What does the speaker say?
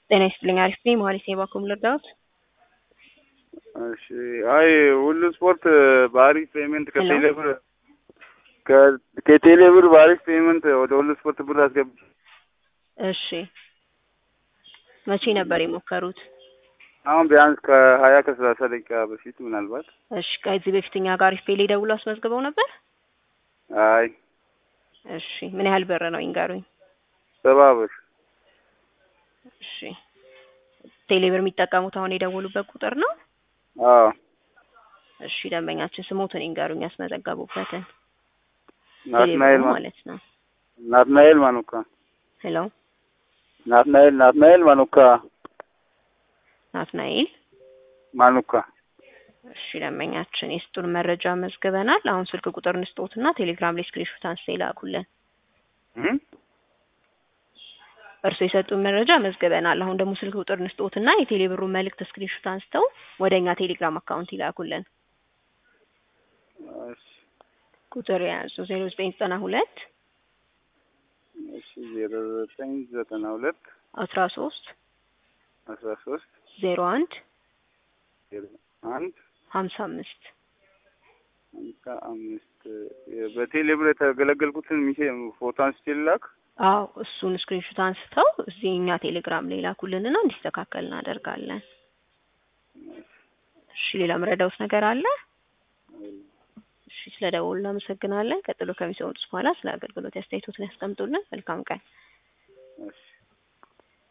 ጤና ይስጥልኝ። አሪፍ ነኝ። መሀሪ ሴባ ኮም ልርዳዎት? እሺ አይ ሁሉ ስፖርት በአሪፍ ፔመንት ከቴሌ ብር ከ- ከቴሌ ብር በአሪፍ ፔመንት ወደ ሁሉ ስፖርት ብር አስገብ እሺ መቼ ነበር የሞከሩት? አሁን ቢያንስ ከሀያ ከሰላሳ ደቂቃ በፊት ምናልባት እሺ ከዚህ በፊት እኛ ጋር አሪፍ ፔ ላይ ደውሎ አስመዝግበው ነበር? አይ እሺ ምን ያህል ብር ነው ይንገሩኝ? ሰባ ብር እሺ ቴሌ ብር የሚጠቀሙት አሁን የደወሉበት ቁጥር ነው? አዎ እሺ ደንበኛችን ስሞትን ይንገሩኝ ያስመዘገቡበትን ናትናኤል ማ- ማለት ነው። ናትናኤል ማኑካ ሄሎ ናትናኤል ናትናኤል ማኑካ ናትናኤል ማኑካ እሺ ደንበኛችን የስጡን መረጃ መዝግበናል። አሁን ስልክ ቁጥር እንስጦትና ቴሌግራም ላይ ስክሪንሾት አንስተው ይላኩልን። እም? እርሱ የሰጡን መረጃ መዝግበናል። አሁን ደግሞ ስልክ ቁጥር እንስጦትና የቴሌ ብሩን መልእክት ስክሪንሾት አንስተው ወደ እኛ ቴሌግራም አካውንት ይላኩልን። እሺ ቁጥር የያዙ ዜሮ ዘጠኝ ዘጠና ሁለት እሺ ዜሮ ዘጠኝ ዘጠና ሁለት አስራ ሶስት አስራ ሶስት ዜሮ አንድ ዜሮ አንድ ሀምሳ አምስት ሃምሳ አምስት በቴሌ ብር የተገለገልኩትን ሚሴ ፎቶ አንስቼ ልላክ አዎ እሱን ስክሪንሾት አንስተው እዚህ እኛ ቴሌግራም ላይ ላኩልንና እንዲስተካከል እናደርጋለን። እሺ ሌላ መረዳውት ነገር አለ? እሺ ስለ ደወሉ እናመሰግናለን። ቀጥሎ ከሚሰሙት በኋላ ስለ አገልግሎት አስተያየቶትን ያስቀምጡልን። መልካም ቀን። እሺ